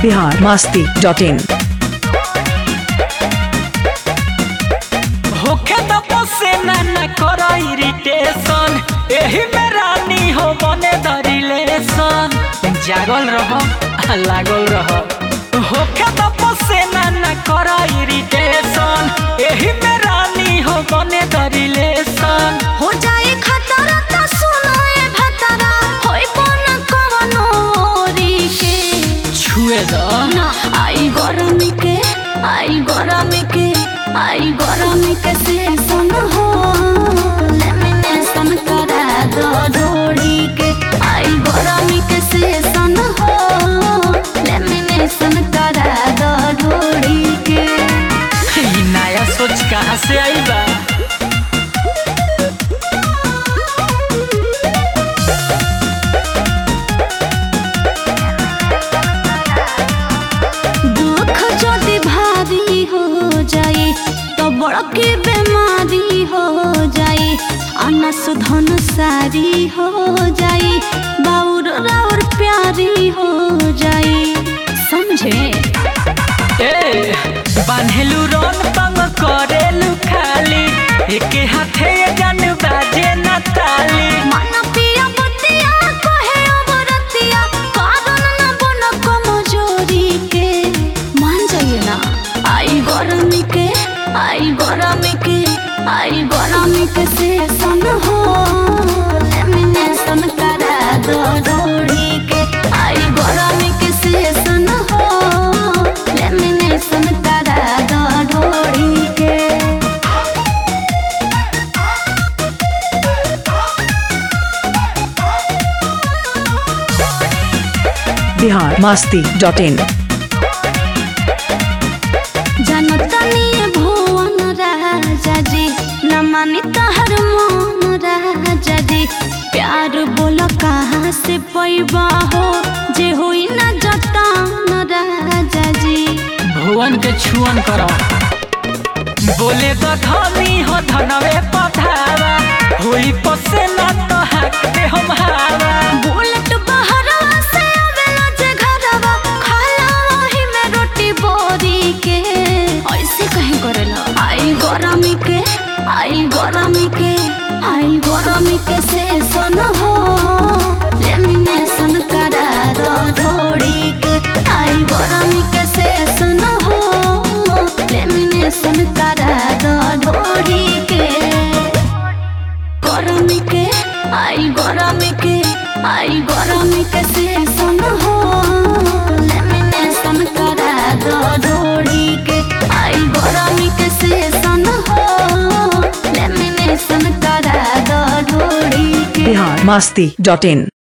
Bihar Masti dot इन होखे तो पोसे ना ना करो इरिटेशन एही में रानी हो बने दरिलेशन जागल रहो आ लागल रहो होखे तो पोसे ना ना करो इरिटेशन एही में रानी हो बने दरिलेशन हो जाए खतरा त सुनो ए भतरा होई कोन कवनो ओरी के छुए दो ना आई गरमी के आई गरमी के आई गरमी के से सुन हो लेमिनेशन करा दो जोड़ी के आई गरमी के से सुन हो लेमिनेशन करा दो जोड़ी के ई नया सोच कहाँ से आई बा दुख যদি ভারী हो जाए तो बड़की बीमारी हो जाए अनस धन सारी हो जाए बाउर राउर प्यारी हो जाए समझे ए बान्हेलु रन तंग करेलु खाली एके हाथे ये गान बाजे ना ताली मन पिया बतिया कहे अवरतिया कारण न बन कमजोरी के मान जाइए ना आई गरमी के आई गरमी के आई गरमी के से सन हो लेमिनेशन करा दो जोड़ी के आई गरमी के से सन हो लेमिनेशन करा दो जोड़ी के बिहार मास्ती डॉट इन जनतनी भुवन राजा जी न मानी तहर मन राजा जी प्यार बोल कहाँ से पैबा हो जे होई न जतान राजा जी भुवन के छुअन करो बोले तो धनी हो धनवे पधावा होई पसे ना तो हाक दे हम हावा बुलेट बहरवा से आवेला जे घरवा खाला वही में रोटी बोरी के ऐसे कहीं करेला आई गरमी के आई गरमी के आई गरमी के से सन हो लेमिनेशन करा दो जोड़ी के आई गरमी के से सन हो लेमिनेशन करा दो जोड़ी के गरमी के आई गरमी के आई गरमी के से सुन हो लेमिनेशन करा दो जोड़ी के आई गरमी के से सुन हो लेमिनेशन करा दो जोड़ी के बिहार मास्ती डॉट इन